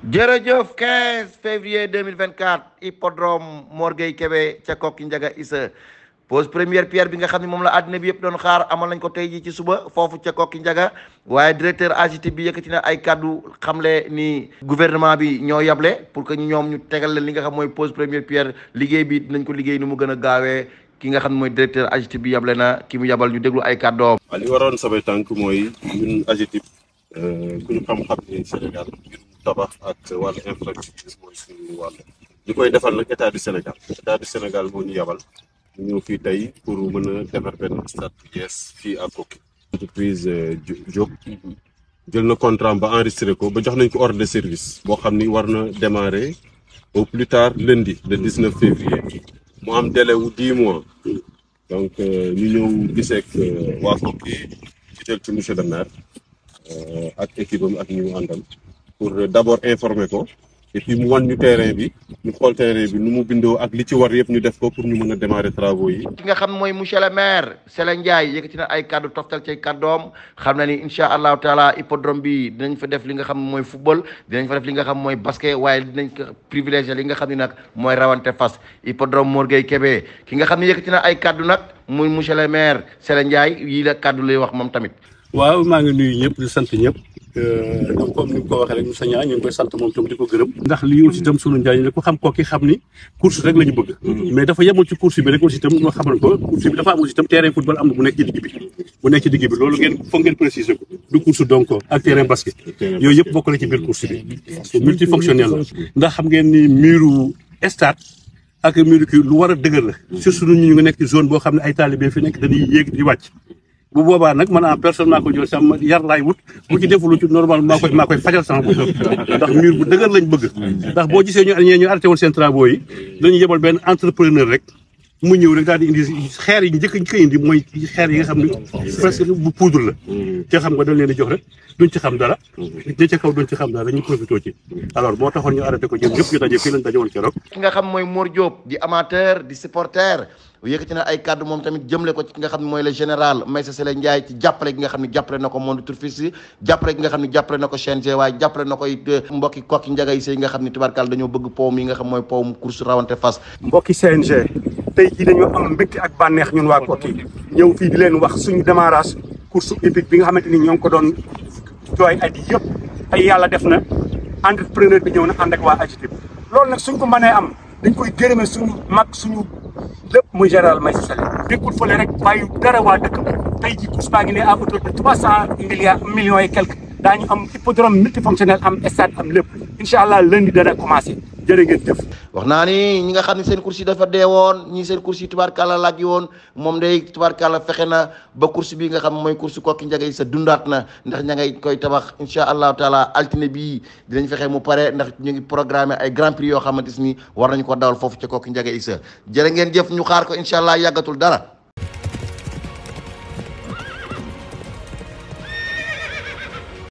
jërëjëf 15 février 2024 hippodrome Mor Gueye Kébé ca Kokki Njaga Issa pose première pierre bi nga xam ne moom la àddina bi yëpp doon xaar amal nañ ko tey jii ci suba foofu ca Kokki Njaga waaye directeur AGT bi yëkkati na ay kàddu xamle ni gouvernement bi ñoo yable pour que ñoom ñu tegal leen li nga xam mooy pose première pierre liggéey bi dinañ ko liggéey ni mu gën a gaawee ki nga xam ne mooy directeur AGT bi yable na ki mu yabal ñu déglu ay kàddoom. waaw li waroon samay tànk mooy ñun AGETIP ku ñu xam-xam ni Sénégal ngir tabax ak wàllu infrastructure mooy suñu wàll ñu koy defal nag état du Sénégal état du Sénégal moo ñu yabal ñu ñëw fii tey pour mën a defar benn stade bu yees fii à Koki entreprise Diop jël na contrat ba enregistré ko ba jox nañ ko ordre de service boo xam ni war na démarrer au plus tard lundi le 19 février mu am délai wu 10 mois donc ñu ñëw gisee ak waa Koki jël ci monsieur le maire ak équipe am ak ñu mu àndal pour d'abord informer ko et puis mu wan ñu terrain bi ñu xool terrain bi nu mu bindoo ak li ci war yëpp ñu def ko pour ñu mën a démarrer travaux yi. ki nga xam mooy monsieur le maire Sele Ndiaye yëkkati na ay kaddu toftal ci kàddoom xam na ni incha allahu taala hippodrome bi dinañ fa def li nga xam mooy football dinañ fa def li nga xam mooy basket waaye dinañ ko privilégié li nga xam ne nag mooy rawante fas hippodrome Mor Gueye Kébé ki nga xam ne yëkkati na ay kaddu nag muy monsieur le maire Sele Ndiaye yii la kaddu lay wax moom tamit. waaw maa ngi nuyu ñëpp di sant ñëpp donc comme ni nga ko waxee rek Moussa Niang ñu ngi koy sant moom tam di ko gërëm ndax lii aussi itam sunu njariñ la ko xam kooki xam ni course rek la ñu bëgg mais dafa yemul ci course bi rek aussi itam ñoo xamal ko course bi dafa am aussi itam terrain football am na bu nekk ci digg bi bu nekk ci digg bi loolu ngeen foog ngeen préciser ko du course donc ak terrain basket yooyu yëpp bokk na ci biir course bi multifonctionnel la ndax xam ngeen ni miiru stade ak miiru kii lu war a dëgër la surtout ñu ngi nekk ci zone boo xam ne ay talibé fi nekk dañuy yéeg di wàcc bu boobaa nag man en personne maa ko jël sama yar laay wut bu ci deful ci normal maa koy maa koy fajal sama bopp ndax mur bu dëgër lañ bëgg ndax boo gisee ñu ñee ñu arrêté woon seen travaux yi dañu yebal benn entrepreneur rek mu ñëw rek daal di indi xeer yi njëkk ñu koy indi mooy xeer yi nga xam ne presque bu poudre la te xam nga dañ leen di jox rek duñ ci xam dara ña ca kaw duñ ci xam dara dañuy profité ci alors moo taxoon ñu arrêté ko jëm ñëpp ñu daje fii lañ daje woon keroog ki nga xam mooy Mor Diop di amateur di supporter yëkkati na ay kàddu moom tamit jëmle ko ci ki nga xam ne mooy le général Maïssa Sele Ndiaye ci jàppale gi nga xam ne jàppale na ko monde turfiste yi jàppale gi nga xam ne jàppale na ko CNG waaye jàppale na ko it mbokki kokki njaga yi yi nga xam ne tubaarkàlla dañoo bëgg powum yi nga xam mooy powum course rawante fas mbokki CNG tey jii dañoo am mbégte ak bànneex ñun waa kokki ñëw fii di leen wax suñu démarrage course hippique bi nga xamante ni ñoo ngi ko doon jooy at yi yëpp ay yàlla def na entrepreneur bi ñëw na ànd ak waa AGETIP loolu nag suñ ko mënee am dañ koy gërëme suñu mag suñu lépp muy général Maïssa Sele dékkul fële rek bàyyi dara waa dëkk ba tey jii course baa ngi ne à hauteur de trois cent milliards millions et quelques daañu am hippodrome multifonctionnel am stade am lépp incha allah lundi dana commencé jërë ngeen jëf wax naa ni ñi nga xam ne seen course yi dafa dee woon ñii seen course yi tubaarkàlla laaj woon moom day tubaarkàlla fexe na ba course bi nga xam mooy course kokki njaga yi sa dundaat na ndax ña ngay koy tabax incha allahu taala altine bii dinañ fexe mu pare ndax ñu ngi programmé ay grand prix yoo xamante ni war nañu ko dawal foofu ca kokki njaga yi sa jërë ngeen jëf ñu xaar ko incha allah yàggatul dara